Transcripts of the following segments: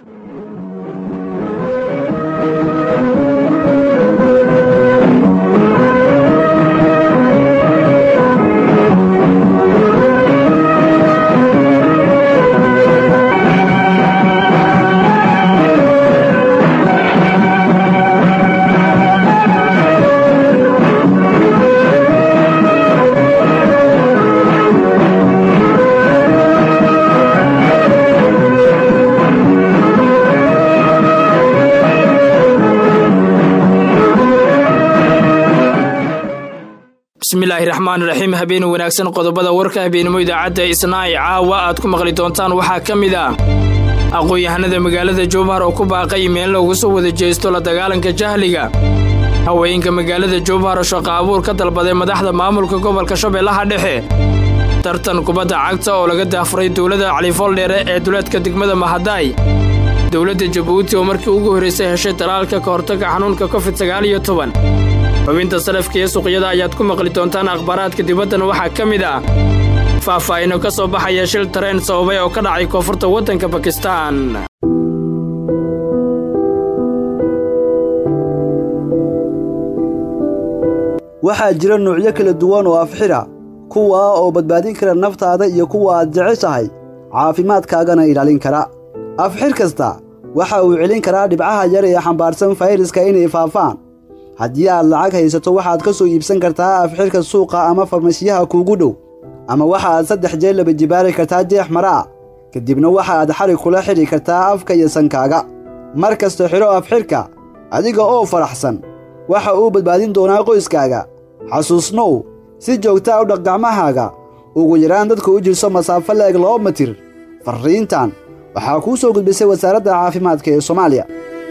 bismillaahi raxmaan raxiim habeen wanaagsan qodobada warka habeenimo idaacadda isnaa'i caawa aad ku maqli doontaan waxaa ka mid ah aqoon-yahanada magaalada jowhar oo ku baaqay meel loogu soo wada jeesto la dagaalanka jahliga haweenka magaalada jowhar oo shaqo abuur ka dalbaday madaxda maamulka gobolka shabeellaha dhexe tartan kubadda cagta oo laga daafuray dowladda califooldheere ee duleedka degmada mahadaay dowladda jabuuti oo markii ugu horraysay heshay talaalka ka hortagga xanuunka covid sagaal iyo toban xubinta salafka iyo suuqyada ayaad ku maqli doontaan akhbaaraadka dibaddan waxaa ka mid ah faahfaahino ka soo baxaya shil tareen sababay oo ka dhacay koonfurta waddanka bakistaan waxaa jira nuucyo kala duwan oo afxira kuwa oo badbaadin kara naftaada iyo kuwa aad jeceshahay caafimaadkaagana ilaalin kara afxir kasta waxa uu celin karaa dhibcaha yar ee xambaarsan fayraska inay faafaan haddii aad lacag haysato waxaad ka soo iibsan kartaa afxirka suuqa ama farmashiyaha kuugu dhow ama waxa aad saddex jeel laba jibaari kartaa jeex mara ah kadibna waxa aad xarig kula xidhi kartaa afka iyo sankaaga mar kasta xidho afxirka adiga oo faraxsan waxa uu badbaadin doonaa qoyskaaga xasuusnow si joogtaa u dhaq gacmahaaga ugu yaraan dadka u jirso masaafo la-eg laba mitir farriintan waxaa kuu soo gudbisay wasaaradda caafimaadka ee soomaaliya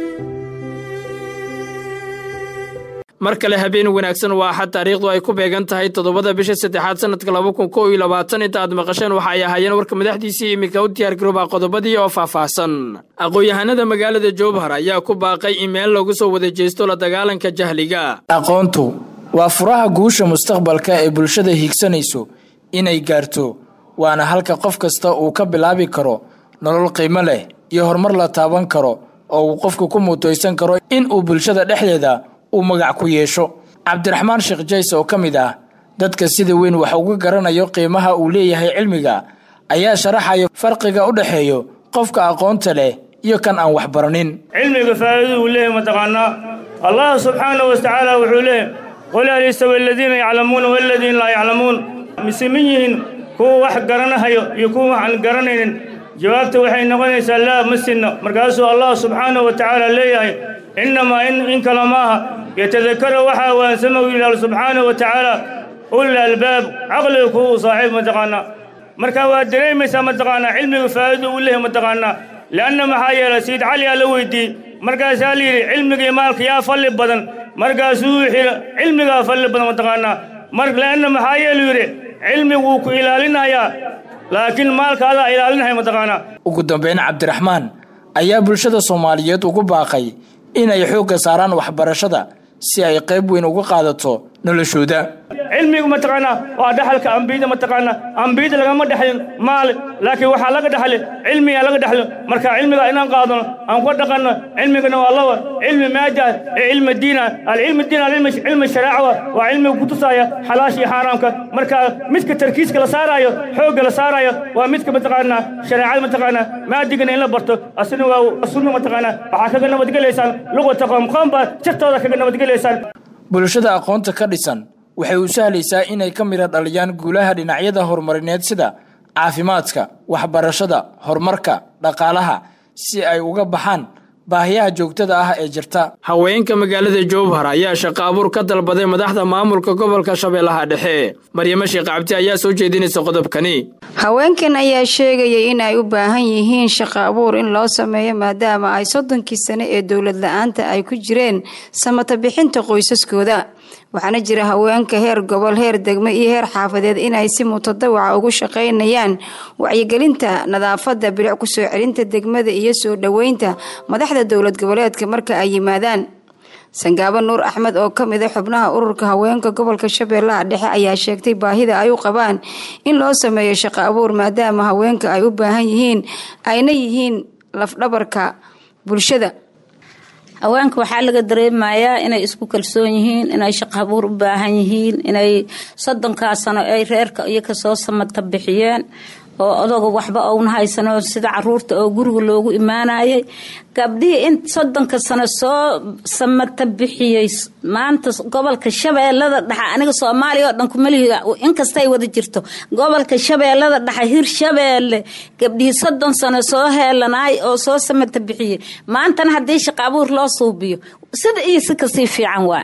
mar kale habeen wanaagsan waa axad taariikhdu ay ku beegan tahay toddobada bisha saddexaad sannadka laba kun kow iyo labaatan inta aad maqasheen waxa ay ahaayeen warka madaxdiisii iminka u diyaargarooba qodobadii oo faahfaahsan aqoon-yahanada magaalada jowhar ayaa ku baaqay in meel lagu soo wada jeesto la dagaalanka jahliga aqoontu waa furaha guusha mustaqbalka ee bulshada hiigsanayso inay gaarto waana halka qof kasta uu ka bilaabi karo nolol qiimo leh iyo horumar la taaban karo oo uu qofku ku mutaysan karo in uu bulshada dhexdeeda uu magac ku yeesho cabdiraxmaan sheekh jays oo ka mid ah dadka sida weyn wax uga garanayo qiimaha uu leeyahay cilmiga ayaa sharaxaya farqiga u dhexeeyo qofka aqoonta leh iyo kan aan wax baranin cilmiga faa'iidadu uu leeyahay mataqaanaa allah subxaanahu watacaala wuxuu leeyahy qul hal yastawi aladiina yaclamuuna waladiina laa yaclamuun mise min yihiin kuwa wax garanahayo iyo kuwa wax aan garanaynin jawaabta waxay noqonaysaa laa ma sinno markaasuu allah subxaanahu wa tacaala leeyahay innamaa in kale maaha yatadakara waxaa waansama u yidhaahdo subxaanahu wa tacaala ulil albaab caqliga kuwa u saaxiib mataqaanaa marka waad dareemaysaa mataqaanaa cilmiga faa'iidu u leeyahay mataqaanaa leanna maxaa yeelay sayid cali aa la weydiiyey markaasaa la yidhi cilmigii maalka yaa falli badan markaasuu wuxuu cilmigaa falli badan mataqaanaa mar leanna maxaa yeelu yidhi cilmigu wuu ku ilaalinayaa laakiin maalka adaa ilaalinaya mataqaanaa ugu dambeyn cabdiraxmaan ayaa bulshada soomaaliyeed ugu baaqay inay xoogga saaraan waxbarashada si ay qayb weyn uga qaadato noloshooda cilmigu mataqaanaa waa dhaxalka ambiyada mataqaanaa ambiyada lagama dhexlin maal laakiin waxaa laga dhexli cilmigaa laga dhexli marka cilmiga inaan qaadano aan ku dhaqanno cilmigana waa laba cilmi maada ee cilmi diina alcilmi diin alcilmi sharaaca waa cilmiga kutusaya xalaasha iyo xaaraamka marka midka tarkiiska la saaraayo xoogga la saaraayo waa midka mataqaanaa shareecada mataqaanaa maadigana in la barto asina waa sunna mataqaanaa waxaa kaga nabadgelaysaan luqata qoom qoom baa jirtooda kaga nabadgelaysaan bulshada aqoonta ka dhisan waxay u sahlaysaa inay ka midha dhaliyaan guulaha dhinacyada horumarineed sida caafimaadka waxbarashada horumarka dhaqaalaha si ay uga baxaan baahiyaha joogtada ah ee jirta haweenka magaalada jowhar ayaa shaqo abuur ka dalbaday madaxda maamulka gobolka shabeellaha dhexe maryamo sheekh cabdi ayaa soo jeedinaysa qodobkani haweenkan ayaa sheegaya in ay u baahan yihiin shaqo abuur in loo sameeyo maadaama ay soddonkii sane ee dowlad la-aanta ay ku jireen samata bixinta qoysaskooda waxaana jira haweenka heer gobol heer degmo iyo heer xaafadeed inay si mutadawaca ugu shaqaynayaan wacyigelinta nadaafada bilic kusoo celinta degmada iyo soo dhoweynta madaxda dowlad goboleedka marka ay yimaadaan sangaabo nuur axmed oo ka mid a xubnaha ururka haweenka gobolka shabeellaha dhexe ayaa sheegtay baahida ay u qabaan in loo sameeyo shaqo abuur maadaama haweenka ay u baahan yihiin ayna yihiin lafdhabarka bulshada haweenka waxaa laga dareemayaa inay isku kalsoon yihiin inay shaqo abuur u baahan yihiin inay soddonkaa sano ay reerka iyo kasoo samata bixiyeen oo odaga waxba ouna haysano sida caruurta oo guriga loogu imaanayay gabdhihii in soddonka sano soo samata bixiyey maanta gobolka shabeellada dhexe aniga soomaaliya oo dhan kumalihi inkastay wada jirto gobolka shabeellada dhexe hir shabeelle gabdhihii soddon sano soo heelanaay oo soo samata bixiyey maantana haddii shaqa abuur loo suubiyo sida iyo si kasii fiican waa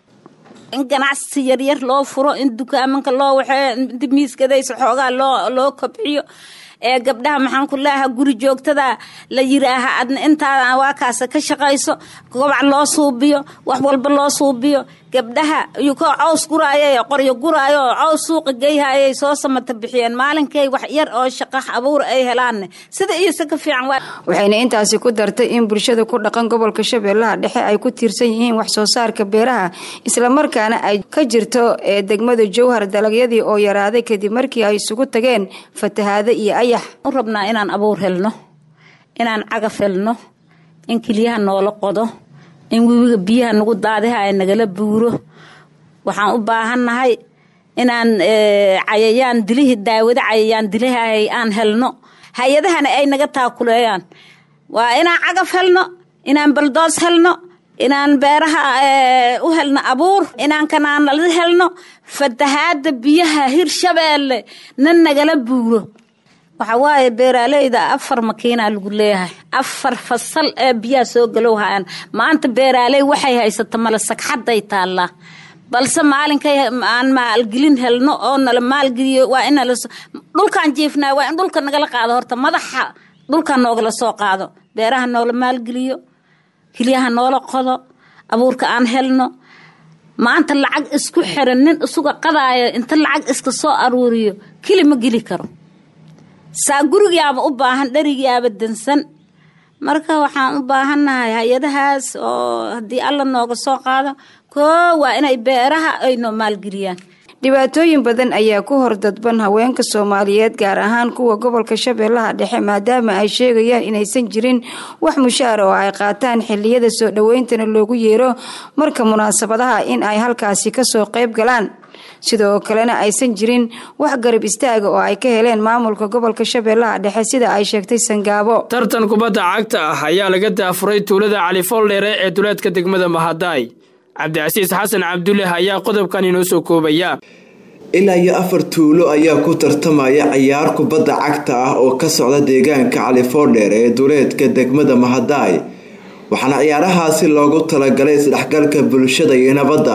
in ganacsi yaryar loo furo in dukaamanka loo waxee inta miiskadaysa xoogaa loo loo kobciyo ee gabdhaha maxaan ku leeaha guri joogtada la yiraaha adna intaada waakaasa ka shaqayso gobac loo suubiyo wax walba loo suubiyo gabdhaha iyukoo caws guraayay qoryo guraayo oo caws suuqa geyhayay soo samata bixiyeen maalinkay wax yar oo shaqa abuur ay helaanne sida iyo si ka fiican waa waxayna intaasi ku dartay in bulshada ku dhaqan gobolka shabeellaha dhexe ay ku tiirsan yihiin wax soo saarka beeraha islamarkaana ay ka jirto ee degmada jowhar dalagyadii oo yaraaday kadib markii ay isugu tageen fatahaado iyo ayax u rabnaa inaan abuur helno inaan cagaf helno in keliyaha noola qodo in webiga biyaha nagu daadiha ay nagala buuro waxaan u baahannahay inaan cayayaan dilihii daawado cayayaan dilihay aan helno hay-adahana ay naga taakuleeyaan waa inaan cagaf helno inaan baldoos helno inaan beeraha u helno abuur inaan kanaanala helno fatahaada biyaha hirshabeelle na nagala buuro waxa waaye beeraaleyda afar makiinaa lagu leeyahay afar fasal ee biyaha soo galow hayaan maanta beeraaley waxay haysata male sagxaday taallaa balse maalinkay aan maalgelin helno oo nala maalgeliyo waa in dhulkaan jiifnaa waa in dhulka nagala qaado horta madaxa dhulka noogala soo qaado beeraha noola maalgeliyo keliyaha noola qodo abuurka aan helno maanta lacag isku xiran nin isuga qadaayo inta lacag iska soo aruuriyo keli ma geli karo saa gurigaaba u baahan dherigaaba dansan marka waxaan u baahannahay hay-adahaas oo haddii alla nooga soo qaado koo waa inay beeraha ay noo maalgeliyaan dhibaatooyin badan ayaa ku hor dadban haweenka soomaaliyeed gaar ahaan kuwa gobolka shabeellaha dhexe maadaama ay sheegayaan inaysan jirin wax mushaar oo ay qaataan xiliyada soo dhoweyntana loogu yeero marka munaasabadaha in ay halkaasi kasoo qayb galaan sidoo kalena aysan jirin wax garab istaaga oo ay ka heleen maamulka gobolka shabeellaha dhexe sida ay sheegtay sangaabo tartan kubadda cagta ah ayaa laga daafuray tuulada califooldheere ee duleedka degmada mahadaay cabdicasiis xasan cabdulle ayaa qodobkan inoo soo koobaya ilaa iyo afar tuulo ayaa ku tartamaya ciyaar kubadda cagta ah oo ka socda deegaanka califoodheer ee duleedka degmada mahadaay waxaana ciyaarahaasi loogu talagalay isdhexgalka bulshada iyo nabadda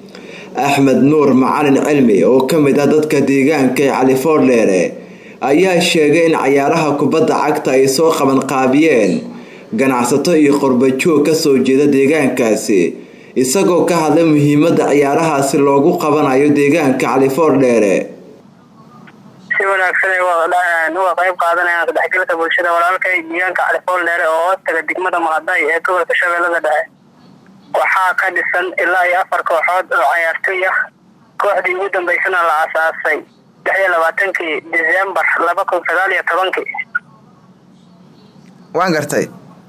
axmed nuur macalin cilmi oo ka mid ah dadka deegaanka ee califoodheere ayaa sheegay in cayaaraha kubadda cagta ay soo qabanqaabiyeen ganacsato iyo qorbajoog kasoo jeeda deegaankaasi isagoo ka hadlay muhiimada ciyaarahaasi loogu qabanayo deegaanka califoordheere si wanaagsan uga qayb qaadanayaan sadexgalka bulshada walaalkay deegaanka califoordheere oo hoostaga degmada mahaday ee gobolka shabeellada dhexe waxaa ka dhisan ilaa iyo afar kooxood oo cayaartoy ah kooxdii ugu dambeysana la asaasay lix iyo labaatankii disembar laba kun sagaal iyo tobankii waan gartay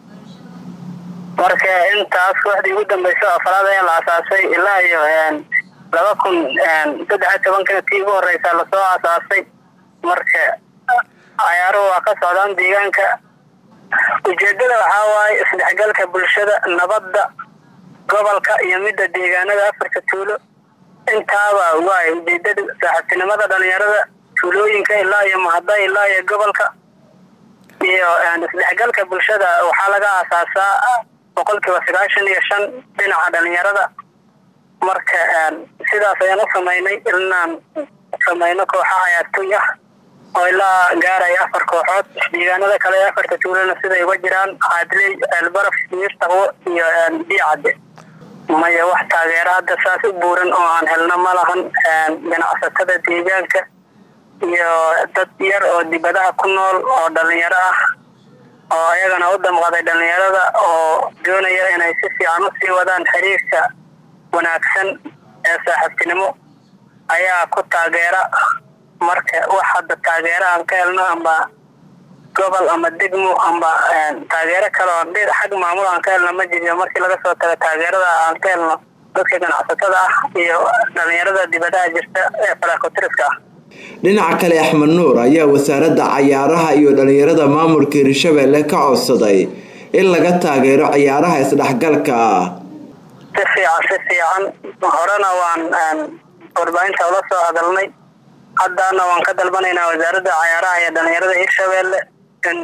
marka intaas kooxdii ugu dambeysa afraad ayaa la asaasay ilaa iyo laba kun saddex iyo tobankina tii ugu horeysa lasoo asaasay marka cayaaruhu waa ka socdaan deegaanka ujeedada waxaa waaye isdhexgalka bulshada nabadda gobolka iyo midda deegaanada afarta tuulo intaaba waay ujeedada saaxiibtinimada dhalinyarada tuulooyinka ilaa iyo mahada ilaa iyo gobolka iyo isdhexgalka bulshada waxaa laga aasaasaa boqolkiiba sagaashan iyo shan dhinaca dhalinyarada marka sidaas ayaan u samaynay inaan samayno kooxa cayaartoy ah oo ilaa gaaraya afar kooxood deegaanada kale ee afarta tuulana siday uga jiraan caadley ceelbaraf miirtaqwo iyo biicadde maya wax taageero hadda saas u buuran oo aan helno ma lahan ganacsatada deegaanka iyo dad yar oo dibadaha ku nool oo dhalinyaro ah oo ayagana u damqaday dhalinyarada oo doonaya inay si fiican usii wadaan xiriirka wanaagsan ee saaxiibtinimo ayaa ku taageera marka wax hadda taageero aan ka helno amba gobol ama degmo amba taageero kale oo dhi xag maamul aan ka helno ma jiryo markii laga soo tago taageerada aan ka helno dadka ganacsatada ah iyo dhalinyarada dibadaha jirta ee faraakotiriska ah dhinaca kale axmed nuur ayaa wasaaradda cayaaraha iyo dhalinyarada maamulka hirshabelle ka codsaday in laga taageero cayaaraha isdhexgalka ah si fiican si fiican horena waan warbaahinta ula soo hadalnay haddana waan ka dalbanaynaa wasaaradda cayaaraha iyo dhalinyarada hirshabelle in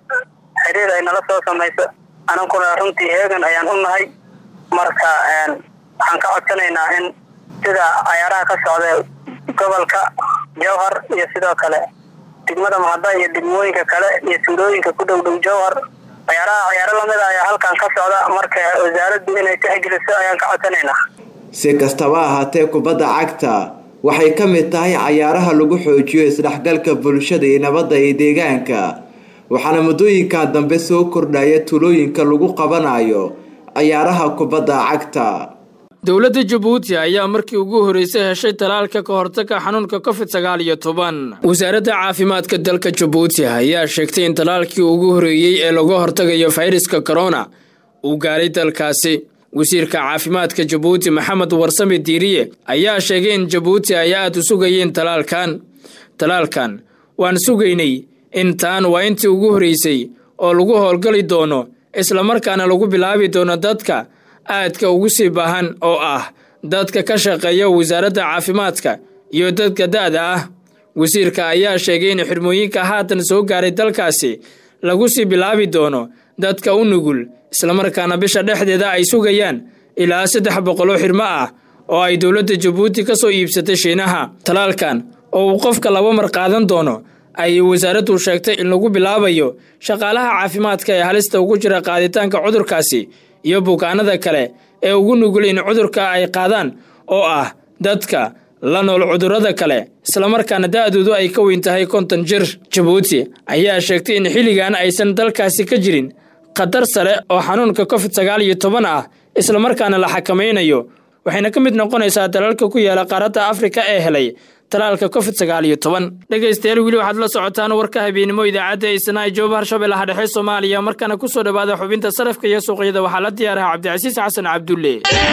xiriir ay nala soo samayso anankuna runtii heegan ayaan u nahay marka waxaan ka codsanaynaa in sida cayaaraha ka socda gobolka jowhar iyo sidoo kale degmada mahada iyo degmooyinka kale iyo tuulooyinka ku dhow dhow jowhar cayaaraha cayaaro lamid a ayaa halkan ka socda marka wasaaraddu inay tixgeliso ayaan ka codsanaynaa si kastaba ahaatee kubadda cagta waxay ka mid tahay cayaaraha lagu xoojiyo isdhexgalka bulshada iyo nabadda iyo deegaanka waxaana muddooyinkan dambe soo kordhaya tulooyinka lagu qabanayo cayaaraha kubadda cagta dowladda jabuuti ayaa markii ugu horreysay heshay talaalka ka hortagga xanuunka covid sagaal iyo toban wasaaradda caafimaadka dalka jabuuti ayaa sheegtay in talaalkii ugu horreeyey ee laga hortagayo fayraska korona uu gaaray dalkaasi wasiirka caafimaadka jabuuti maxamed warsame diiriye ayaa sheegay in jabuuti ay aad u sugayeen talaalkan talaalkan waan sugaynay in taan waa intii ugu horreysay oo lagu howlgali doono islamarkaana lagu bilaabi doono dadka aadka ugu sii baahan oo ah dadka ka shaqeeya wasaaradda caafimaadka iyo dadka da'da ah wasiirka ayaa sheegay in xirmooyinka haatan soo gaaray dalkaasi lagu sii bilaabi doono dadka u nugul islamarkaana bisha dhexdeeda ay sugayaan ilaa saddex boqoloo xirmo ah oo ay dowladda jabuuti ka soo iibsatay shiinaha talaalkan oo uu qofka laba mar qaadan doono ayay wasaaraddu sheegtay in lagu bilaabayo shaqaalaha caafimaadka ee halista ugu jira qaaditaanka cudurkaasi iyo bukaanada kale ee ugu nugul in cudurka ay qaadaan oo ah dadka la nool cudurrada kale islamarkaana da'doodu ay ka weyn tahay konton jir jabuuti ayaa sheegtay in xilligan aysan dalkaasi ka jirin khatar sare oo xanuunka covid sagaal iyo toban ah islamarkaana la xakamaynayo waxayna ka mid noqonaysaa dalalka ku yaala qaaradda afrika ee helay talaalka covid sagaal iyo toban dhegaystayaal weli waxaad la socotaan warka habeennimo idaacadda isnaa jooba harshabeellaha dhexe soomaaliya markana ku soo dhowaada xubinta sarafka iyo suuqyada waxaa la diyaaraha cabdicasiis xasan cabdulle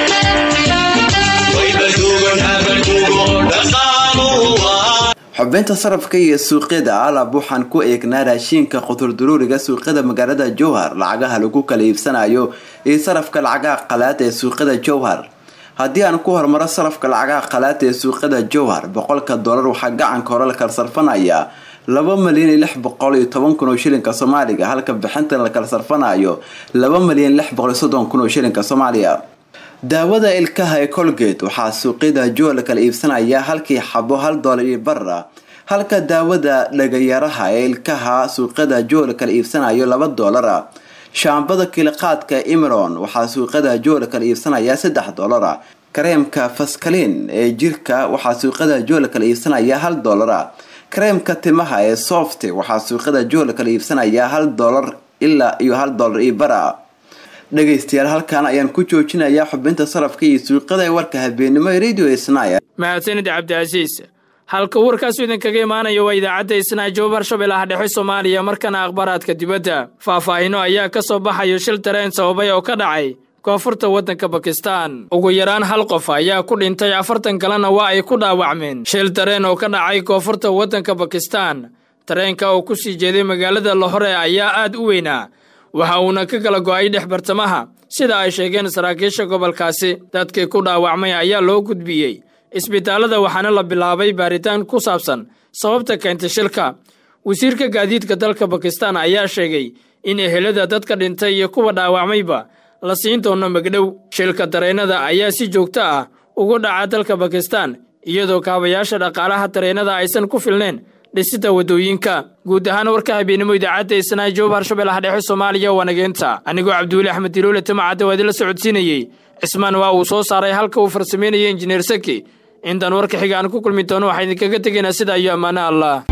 xubinta sarafka iyo suuqyada alab waxaan ku eegnaa raashiinka qudurduruuriga suuqyada magaalada jowhar lacagaha lagu kala iibsanayo iyo sarafka lacagaha qalaad ee suuqyada jowhar haddii aan ku hormaro sarafka lacagaha qalaad ee suuqyada jowhar boqolka dollar waxaa gacanka hore la kala sarfanayaa laba malyan iyo lix boqol iyo toban kun oo shilinka soomaaliga halka bixinta la kala sarfanayo laba malyan lix boqol iyo soddon kun oo shilinka soomaaliya daawada ilkaha ee colgate waxaa suuqyada jowhar la kala iibsanaya halkii xabo hal dollar iyo bara halka daawada dhagayaraha ee ilkaha suuqyada jowhar la kala iibsanayo laba dollara shaambada kiiliqaadka imron waxaa suuqyada jowhar kala iibsanaya saddex dollara kareemka faskalin ee jirka waxaa suuqyada jowhar kala iibsanaya hal dollara kareemka timaha ee soft waxaa suuqyada jowhar kala iibsanaya hal dollar ilaa iyo hal dollar iyo bara dhegaystayaal halkan ayaan ku joojinayaa xubinta sarafka iyo suuqyada ee warka habeenimo ee radio isnaya mahadsanid cabdicasiis halka warkaasu idinkaga imaanaya waa idaacadda isnaa joob harshabeellaha dhexe soomaaliya markana akhbaaraadka dibadda faahfaahino ayaa ka soo baxayo shil tareen sababay oo ka dhacay koonfurta waddanka bakistan ugu yaraan hal qof ayaa ku dhintay afartan kalena waa ay ku dhaawacmeen shil tareen oo ka dhacay koonfurta waddanka bakistan tareenka oo ku sii jeeday magaalada lahore ayaa aad u weynaa waxa uuna ka kala go'ay dhex bartamaha sida ay sheegeen saraakiisha gobolkaasi dadkii ku dhaawacmay ayaa loo gudbiyey isbitaallada waxaana la bilaabay baaritaan ku saabsan sababta keentay shilka wasiirka gaadiidka dalka bakistan ayaa sheegay in ehelada dadka dhintay iyo kuwa dhaawacmayba la siin doono magdhow shilka dareennada ayaa si joogto ah ugu dhaca dalka bakistan iyadoo kaabayaasha dhaqaalaha dareennada aysan ku filneen dhisida waddooyinka guud ahaan warka habeenimo idaacadda isnaa joob harshabeellaha dhexe soomaaliya waa nageenta anigoo cabdiweli axmed diloole timacadda waa idinla socodsiinayey cismaan waa uu soo saaray halka uu farsameynayay injineer saki intaan warka xiga aan ku kulmi doono waxaa idinkaga tegaynaa sida iyo ammaano allah